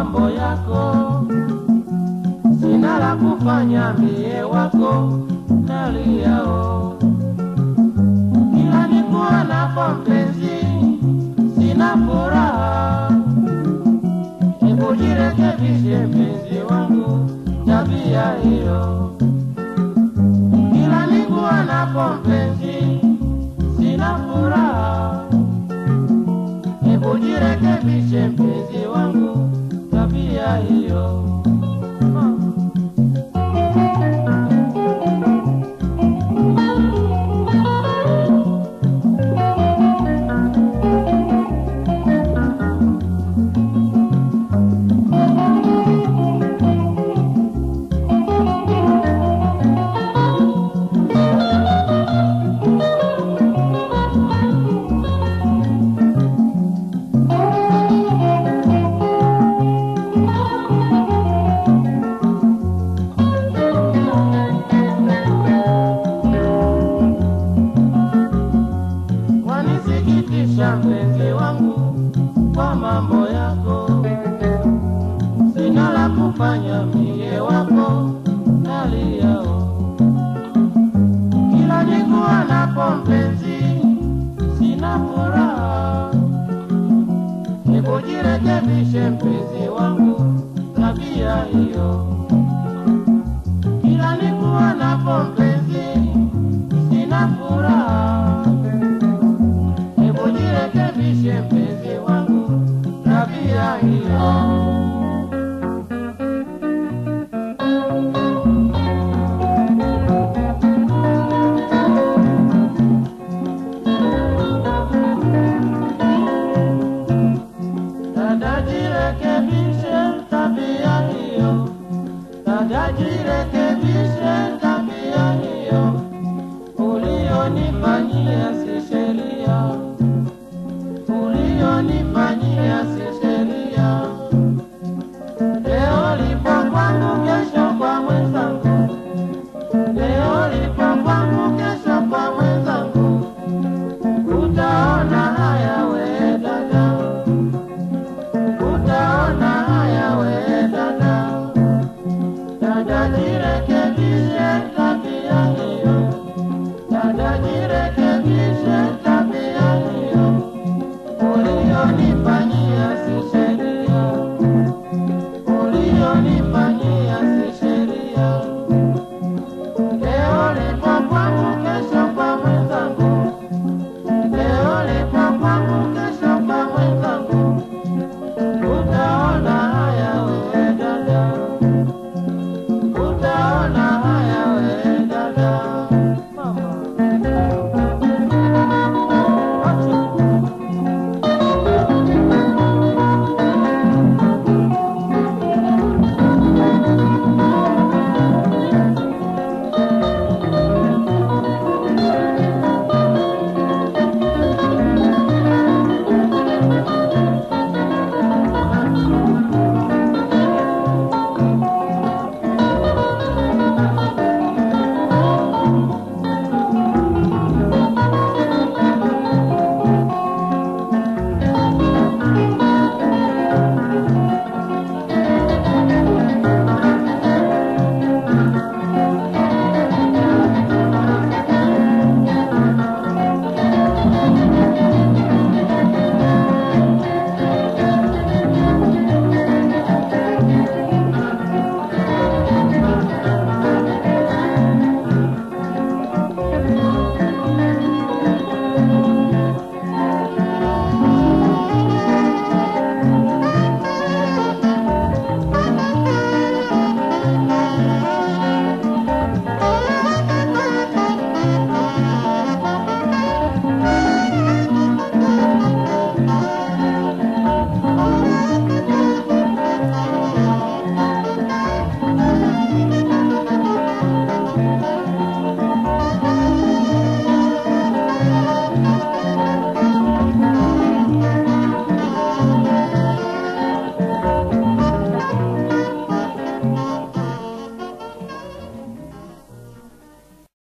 mambo yako, sina la kufanya mie wako naliao, kila nikuwa napo mpenzi, sina furaha. Hebu jirekebishe mpenzi wangu, tabia hiyo, kila nikuwa napo mpenzi, sina furaha. Hebu jirekebishe mpenzi wangu, tabia hiyo. Wanisikitisha mpenzi wangu kwa mambo yako, sina la kufanya mie wako naliao, kila nikuwa napo mpenzi, sina furaha. Hebu jirekebishe mpenzi wangu, tabia hiyo, kila nikuwa napo mpenzi, sina furaha. Hebu jirekebishe mpenzi wangu, tabia hiyo. Dada jirekebishe tabia hiyo, dada jirekebishe tabia hiyo, ulionifanyia